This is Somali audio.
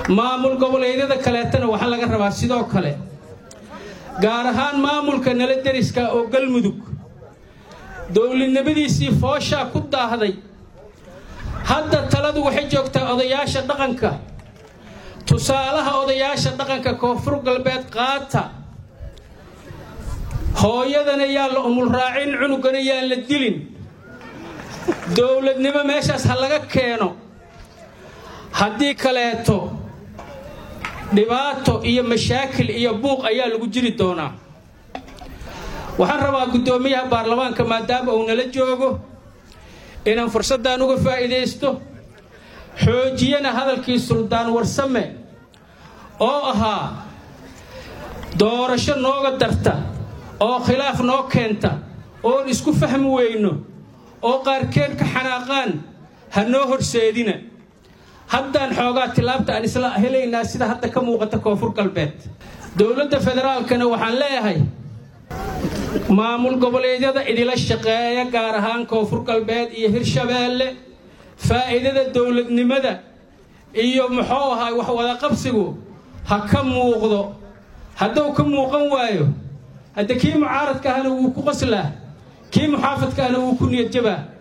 maamul goboleedyada kaleetana waxaa laga rabaa sidoo kale gaar ahaan maamulka nala deriska oo galmudug dowladnimadiisii fooshaa ku daahday hadda taladu waxay joogtaa odayaasha dhaqanka tusaalaha odayaasha dhaqanka koonfur galbeed qaata hooyadana yaan la umulraacin cunugana yaan la dilin dowladnimo meeshaas ha laga keeno haddii kaleeto dhibaato iyo mashaakil iyo buuq ayaa lagu jiri doonaa waxaan rabaa guddoomiyaha baarlamaanka maadaama uu nala joogo inaan fursaddan uga faa'iidaysto xoojiyana hadalkii suldaan warsame oo ahaa doorasho nooga darta oo khilaaf noo keenta oon isku fahmi weyno oo qaarkeed ka xanaaqaan ha noo horseedina haddaan xoogaa tilaabta aan isla helaynaa sida hadda ka muuqata koonfur galbeed dowladda federaalkana waxaan leeyahay maamul goboleedyada idila shaqeeya gaar ahaan koonfur galbeed iyo hirshabeelle faa'iidada dowladnimada iyo muxuu ahaa wax wadaqabsigu ha ka muuqdo hadduu ka muuqan waayo hadda kii mucaaradka ahna wuu ku qaslaa kii muxaafadka ahna wuu ku niyadjabaa